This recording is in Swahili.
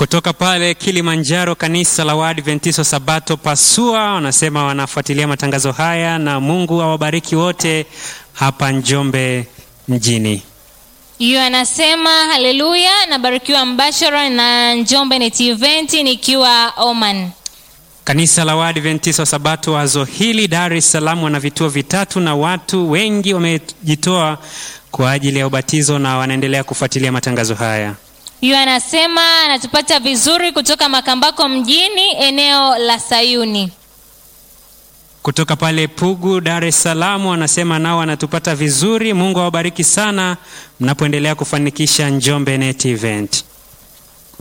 Kutoka pale Kilimanjaro, kanisa la Waadventista Sabato Pasua wanasema wanafuatilia matangazo haya, na Mungu awabariki wote hapa Njombe mjini. Hiyo anasema haleluya, nabarikiwa mbashara na Njombe Net Event nikiwa Oman. Kanisa la Waadventista Sabato wazo hili Dar es Salaam wana vituo vitatu na watu wengi wamejitoa kwa ajili ya ubatizo na wanaendelea kufuatilia matangazo haya. Hiyo anasema anatupata vizuri kutoka Makambako mjini eneo la Sayuni. Kutoka pale Pugu, Dar es Salaam wanasema nao wanatupata vizuri. Mungu awabariki sana mnapoendelea kufanikisha Njombe Net Event.